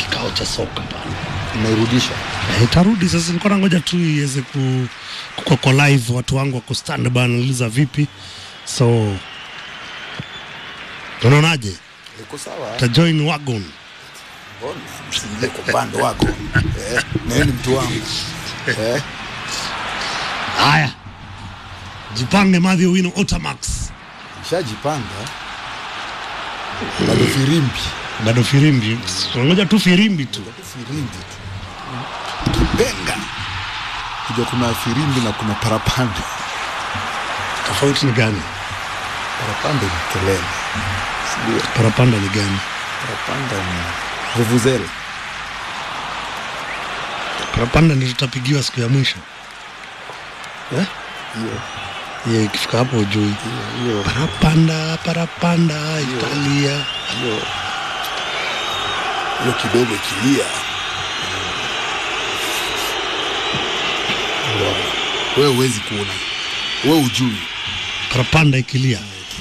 kikao cha soka pale. Imeirudisha Eh, itarudi sasa. Nilikuwa nangoja tu iweze ku kuko kwa live, watu wangu wako stand by wanauliza vipi, so unaonaje? iko sawa. Ta join wagon Mbona msiingie kwa upande wako eh, na yeye ni mtu wangu eh, haya, jipange Mathew Wino Otamax, shajipanga bado firimbi bado firimbi, unangoja tu firimbi tu. firimbi tu kipenga kuja, kuna firimbi na kuna parapanda. Tofauti ni gani? Parapanda ni kelele, sijui Parapanda ni gani? parapanda ni vuvuzela. Parapanda ndio tutapigiwa siku ya mwisho eh? Hiyo Ye, ikifika hapo ujui hiyo hiyo parapanda parapanda Italia hiyo hiyo kidogo ikilia, wewe huwezi kuona, wewe ujui parapanda ikilia.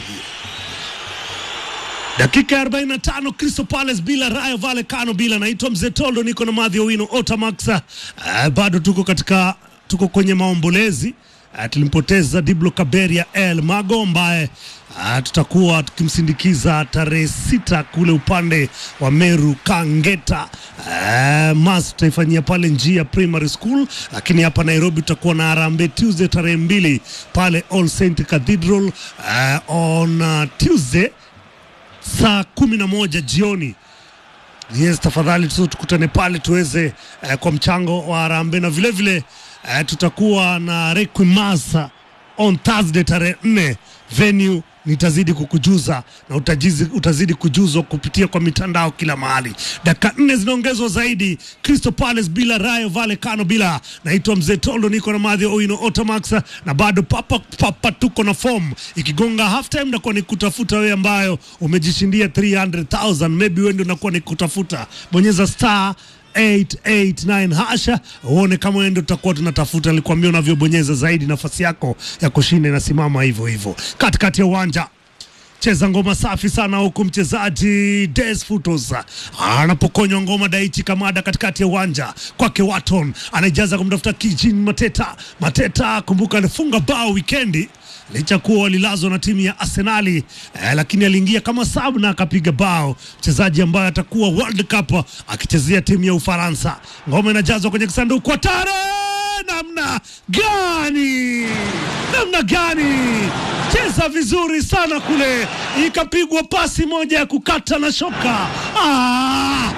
Dakika ya 45 Crystal Palace bila Rayo Vallecano bila. Naitwa Mzee Toldo, niko na Mathew Owino Otamax. Uh, bado tuko katika tuko kwenye maombolezi uh, tulimpoteza Diblo Kaberia El Mago ambaye uh, tutakuwa tukimsindikiza tarehe sita kule upande wa Meru Kangeta. Uh, mas tutaifanyia pale njia Primary School, lakini hapa Nairobi tutakuwa na Harambee Tuesday tarehe mbili pale All Saint Cathedral uh, on uh, Tuesday saa kumi na moja jioni. Yes, tafadhali tu tukutane pale tuweze eh, kwa mchango wa Harambee na vile vile eh, tutakuwa na Requiem on Thursday tarehe nne venue nitazidi kukujuza na utajizi, utazidi kujuzwa kupitia kwa mitandao kila mahali. Dakika nne zinaongezwa zaidi. Crystal Palace bila Rayo Vallecano bila. Naitwa Mzee Toldo, niko na Mathew Owino Otamax na bado papa papa, tuko na form ikigonga half time, nakuwa ni kutafuta wewe ambayo umejishindia 300,000 maybe wewe ndio nakuwa ni kutafuta. Bonyeza star 889 hasha uone kama wewe ndio tutakuwa tunatafuta. Nilikwambia unavyobonyeza zaidi, nafasi yako ya kushinda inasimama hivyo hivyo. Katikati ya uwanja cheza ngoma safi sana huku mchezaji Des Futos anapokonywa ngoma Daichi Kamada katikati ya uwanja kwake Waton anaijaza kumtafuta Kijin Mateta. Mateta kumbuka alifunga bao wikendi licha kuwa walilazwa na timu ya Arsenali eh, lakini aliingia kama sub na akapiga bao, mchezaji ambaye atakuwa World Cup akichezea timu ya Ufaransa. Ngoma inajazwa kwenye kisanduku hatari namna gani, namna gani! Cheza vizuri sana kule, ikapigwa pasi moja ya kukata na shoka. Ah!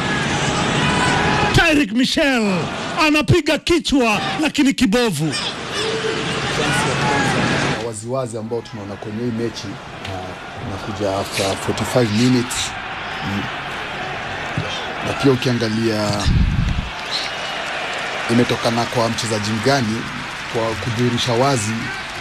Tyrick Michel anapiga kichwa lakini kibovu. chansi ya kwanza na waziwazi ambao tunaona kwenye hii mechi uh, nakuja after 45 minutes mm. na pia ukiangalia imetokana kwa mchezaji mgani kwa kudhihirisha wazi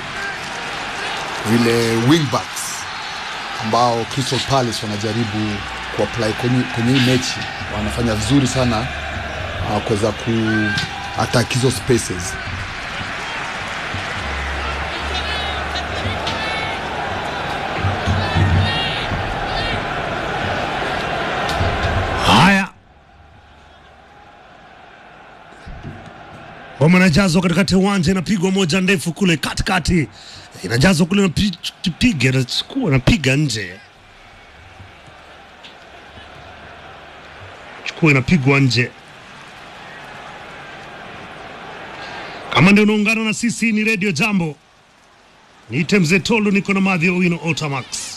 vile wingbacks ambao Crystal Palace wanajaribu kuapply kwenye, kwenye hii mechi wanafanya vizuri sana uh, kuweza ku attack hizo spaces Haya, ngoma inajazwa katikati ya uwanja, inapigwa moja ndefu kule katikati, inajazwa kule, napiga nachukua, napiga nje, chukua, inapigwa nje. Kama ndio unaungana na sisi, ni Radio Jambo, niite Mzee Tolu, niko na Mathew Owino Otamax.